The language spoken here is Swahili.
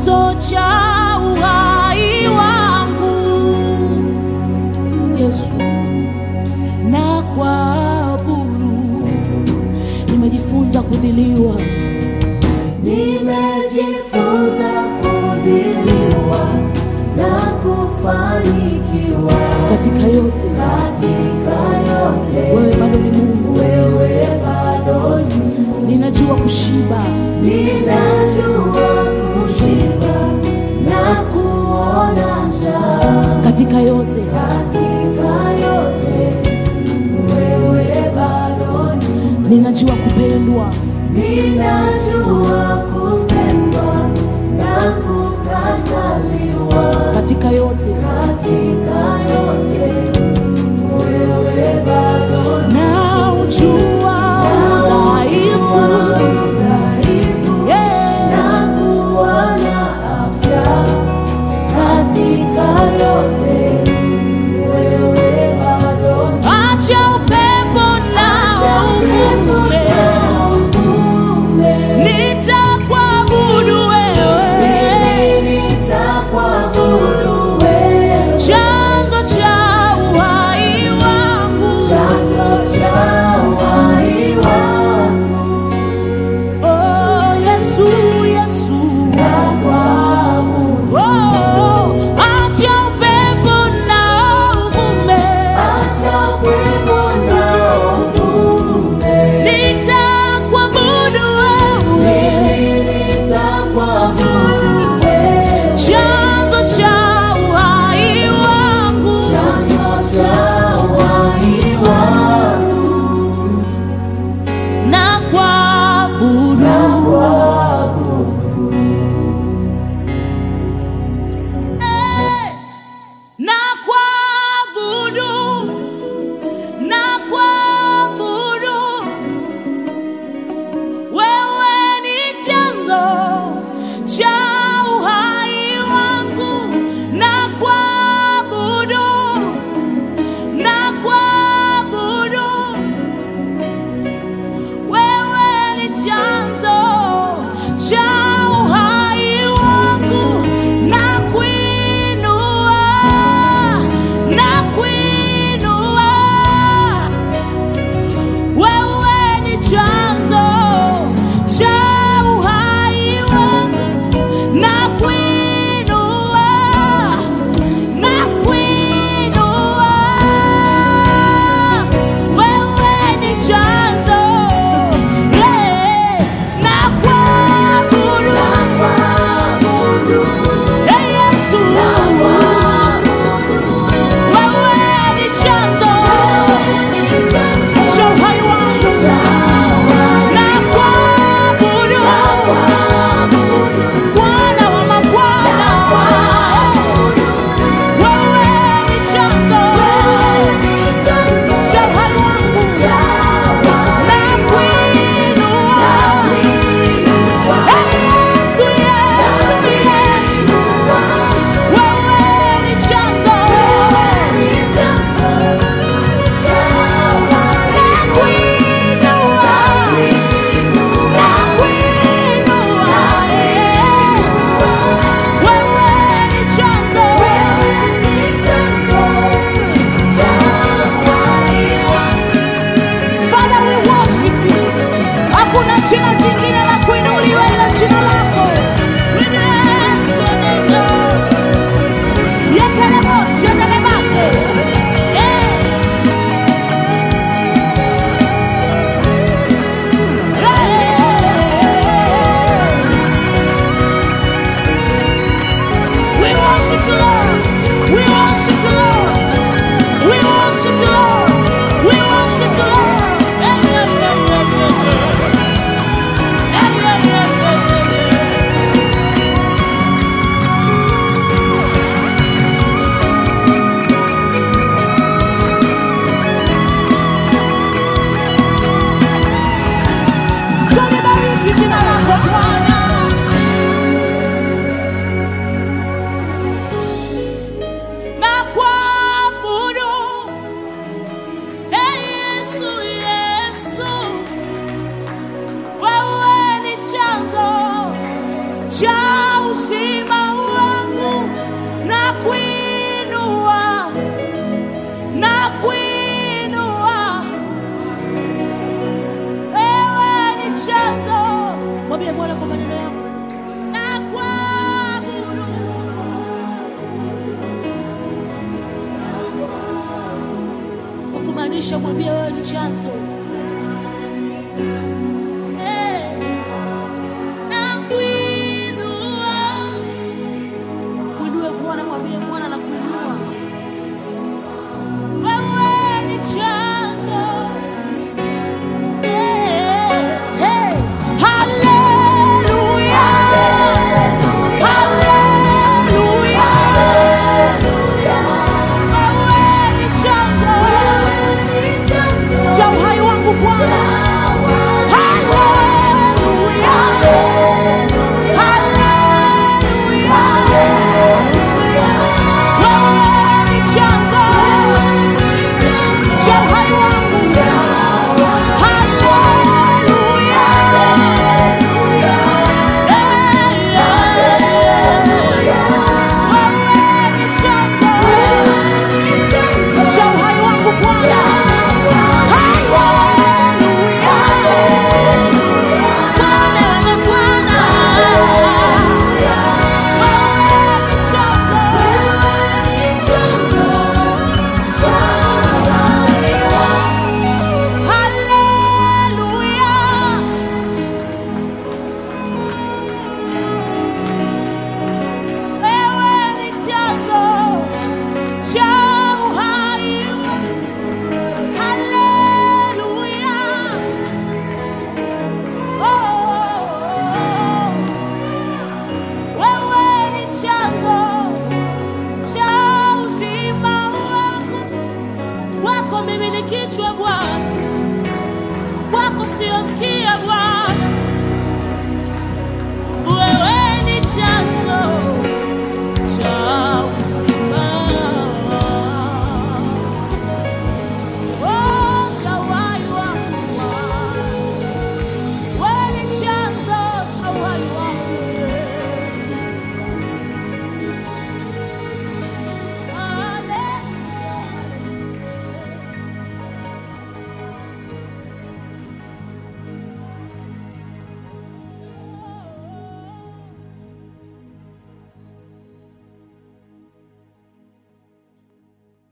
chanzo cha uhai wangu Yesu, na kuabudu. Nimejifunza kudhiliwa Nimejifunza kudhiliwa na kufanikiwa katika yote, katika yote. wewe bado ni Mungu. Wewe bado ni Mungu. Ninajua kushiba Ninajua kushiba na kuona njaa katika yote, katika yote. Wewe bado ni Mungu. ninajua kupendwa Ninajua kupendwa na kukataliwa katika yote, katika yote. Wewe bado ni na ujua udhaifu udhaifu yeah. na kuwa na afya katika yote. Wewe bado ni Acha upepo na uvume, uvume. nitakuabudu wewe, Mimi nitakuabudu wewe. chanzo cha uhai wangu. Chanzo cha uhai wangu. Oh, Yesu, Yesu. Nakuabudu. Oh, acha upepo na uvume, Acha upepo na uvume. nitakuabudu wewe, Mimi nitakuabudu wewe. chanzo cha uhai wangu. Chanzo cha uhai wangu. na kuabudu Nakuabudu. Eh, na kuabudu na kuabudu wewe ni chanzo cha uhai wangu na kuabudu na kuabudu wewe ni chanzo cha uhai wangu na kuinua na kuinua wewe ni chanzo cha uhai wangu na kuinua na kuinua wewe ni chanzo yeah, na kuabudu Nakuabudu. Hey, Yesu Nakuabudu. wewe ni chanzo cha uhai wangu na kuabudu Bwana wa mabwana wewe ni chanzo cha uhai wangu na kuinua Hey, Yesu, Yesu, Yesu Inamisha, mwambie wewe ni chanzo. Eh, nakuinua. Mwinue Bwana, mwambie Bwana nakuinua.